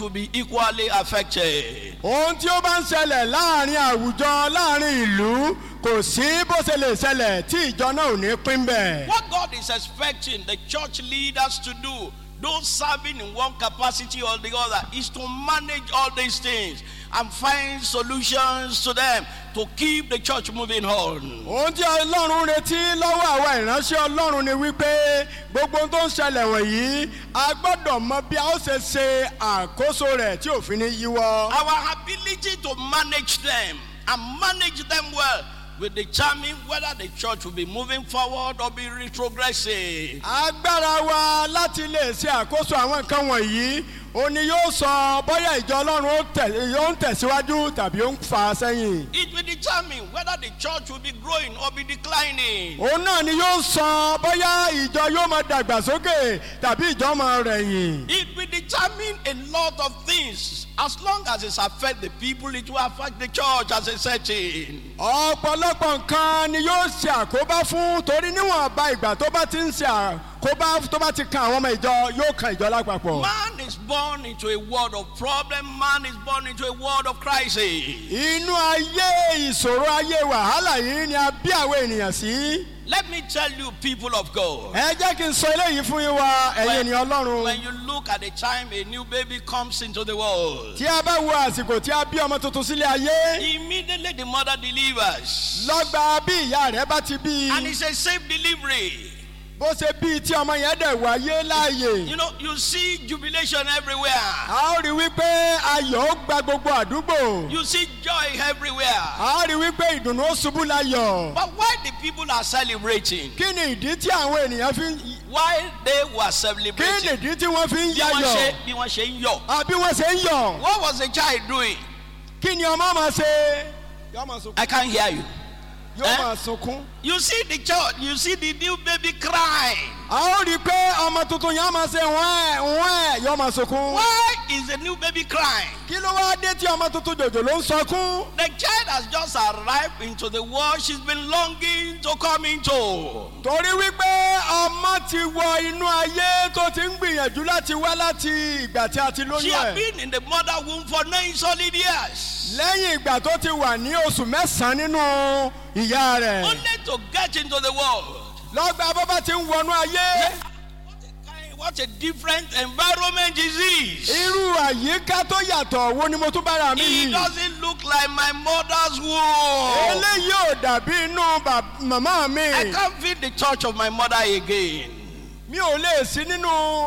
will be equally affected. ohun tí ó bá ń ṣẹlẹ̀ láàrin àwùjọ láàrin ìlú kò sí bó ṣe lè ṣẹlẹ̀ tí ìjọ náà ò ní pín bẹ́ẹ̀. What God is expecting the church leaders to do, those serving in one capacity or the other, is to manage all these things and find solutions to them to keep the church moving on. ohun tí ọlọ́run retí lọ́wọ́ àwa ìránṣẹ́ ọlọ́run ni wípé gbogbo ohun tó ń ṣẹlẹ̀ wọ̀nyí a gbọ́dọ̀ mọ bí a ó ṣe ṣe àkóso rẹ̀ tí òfin ní yíwọ́. Our ability to manage them and manage them well will determine whether the church will be moving forward or be retrogressing. agbára wa láti lè ṣe àkóso àwọn nǹkan wọ̀nyí ó ní yóò sọ bóyá ìjọ ọlọ́run ó tẹ̀- yóò ń tẹ̀síwájú tàbí ó ń fà á sẹ́yìn. It will determine whether the church will be growing or be declining. òun náà ni yóò sọ bóyá ìjọ yóò máa dàgbàsókè tàbí ìjọ máa rẹ̀yìn. It will determine a lot of things. As long as it affects the people, it will affect the church as a setting. ọ̀pọ̀lọpọ̀ nǹkan ni yóò ṣe àkóbá fún torí níwọ̀nba ìgbà tó bá ti ń ṣe àkóbá tó bá ti kan àwọn ọmọ ìjọ yóò kan ìjọ lápapọ̀. Man is born into a world of problem, man is born into a world of crisis. inú ayé ìṣòro ayé wàhálà yìí ni a bí àwọn ènìyàn sí. Let me tell you, people of God. ẹ jẹ́ kí n sọ eléyìí fún yín wa ẹ̀yin When, ènìyàn ọlọ́run. when you look at the time a new baby comes into the world, tí a bá wo àsìkò tí a bí ọmọ tuntun sílé ayé immediately the mother delivers. lọ́gba bí ìyá rẹ̀ bá ti bí And i it's a safe delivery. bó ṣe bí i tí ọmọ yẹn dẹ̀ wáyé láàyè. You know, you see jubilation everywhere. a ó rí wípé ayọ̀ ó gba gbogbo àdúgbò. You see joy everywhere. a ó rí wípé ìdùnnú ó ṣubú láyọ̀. But why the people are celebrating? kí ni ìdí tí àwọn ènìyàn fi ń Why they were kí ni celebrating? ìdí tí wọ́n fi ń Bí wọ́n yayọ̀ ṣe bí wọ́n ṣe ń yọ̀. àbí wọ́n ṣe ń yọ̀ What was the child doing? kí ni ọmọ máa ṣe. yóò máa sunkún. I can't hear you. yóò Eh? máa sunkún. You see the child, you see the new baby crying. a ó rí i pé ọmọ tuntun yẹn á máa ṣe wẹ́ẹ̀ wẹ́ẹ̀ yóò máa sunkún. Why is the new baby crying? kí ló wá dé tí ọmọ tuntun jòjò ló ń sọkún. The child has just arrived into the world she's been longing to come into. torí wípé ọmọ ti wọ inú ayé tó ti ń gbìyànjú láti wá láti ìgbà tí a ti She lóyún has ẹ̀. been in the mother womb for nine solid years. lẹ́yìn ìgbà tó ti wà ní oṣù mẹ́sàn-án nínú ìyá rẹ̀. Only to get into the world. lọ́gbà bọ́bá ti ń wọnú ayé. What a, kind, what a different environment is this? irú àyíká tó yàtọ̀ wo ni mo tún bára mi It yìí. doesn't look like my mother's womb. eléyìí ò dàbí inú bà- màmá mi. I can't feel the touch of my mother again. mi ò lè sí nínú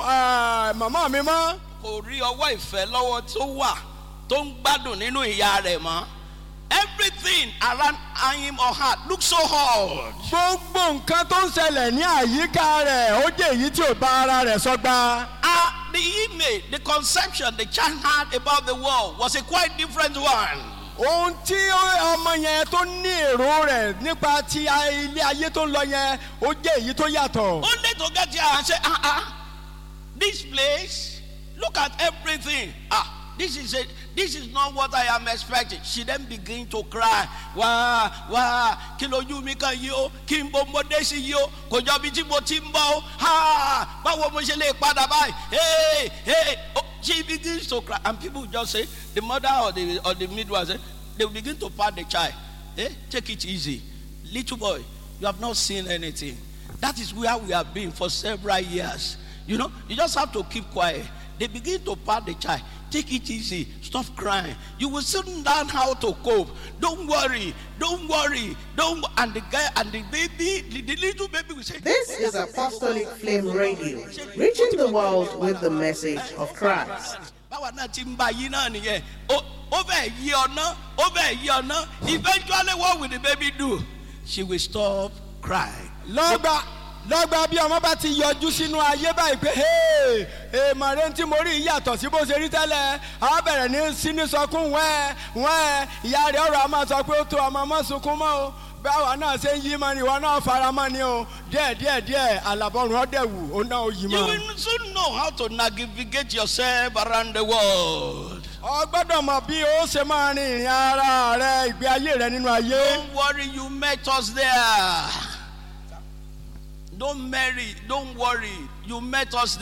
ah, màmá mi mọ́. Kò rí ọwọ́ ìfẹ́ lọ́wọ́ tó wà tó ń gbádùn nínú ìyá rẹ̀ mọ́. Everything around him or her looks so hard. gbogbo nǹkan tó ń ṣẹlẹ̀ ní àyíká rẹ̀ ó jẹ́ èyí tí ò bá ara rẹ̀ sọ́gbà. Ah, the image, the conception the child had about the world was a quite different one. ohun tí ó- ọmọ yẹn tó ní èrò rẹ̀ nípa ti a- ilé ayé tó ń lọ yẹn ó jẹ́ èyí tó yàtọ̀. Only to get here and say, ah, ah, this place, look at everything. Ah, this is it. This is not what I am expecting. She then begin to cry. Wá wá kí lójú mi kan yìí o kí n bó mo dé sí yìí o kò jọ bí tí mo ti ń bọ̀ o ha báwo mo ṣe lè padà báyìí hey hey oh, she begins to cry and people just say the mother or the or the midwife say they will begin to pat the child hey take it easy little boy you have not seen anything that is where we have been for several years you know you just have to keep quiet they begin to pat the child take it easy stop crying you will soon learn how to cope don't worry don't worry don't wo-" and the guy and the baby the, the little baby will say This is Apostolic Flame Radio, reaching the world with the message of Christ. báwa náà ti ń bá yí náà nìyẹn ó ó bẹ́ẹ̀ yí ọ̀nà ó bẹ́ẹ̀ yí ọ̀nà eventually what will the baby do she will stop crying. lọ́gbà lọ́gbà bí ọmọ bá ti yọjú sínú ayé báyìí pé "Hey, èèmọ̀ rẹ tí mo rí yìí yàtọ̀ sí bó ṣe rí tẹ́lẹ̀ àwọn bẹ̀rẹ̀ ní síní sọkún wẹ́ẹ́ wẹ́ẹ́ ìyá rẹ̀ ọ̀rọ̀ a máa sọ pé ó tó ọmọ mọ́ sunkún mọ́ o báwa náà ṣe ń yí mọ́ ni ìwọ náà fara mọ́ ni o díẹ̀ díẹ̀ díẹ̀ àlàbọ̀rùn ọ̀dẹ̀ wù ó náà ó yí You mọ́. will soon know how to navigate yourself around the world. ọ gbọ́dọ̀ mọ̀ bí ó ṣe máa rin ìrìn ara rẹ ìgbé ayé rẹ nínú ayé. Don't worry, you met us there. Don't marry, don't worry, you met us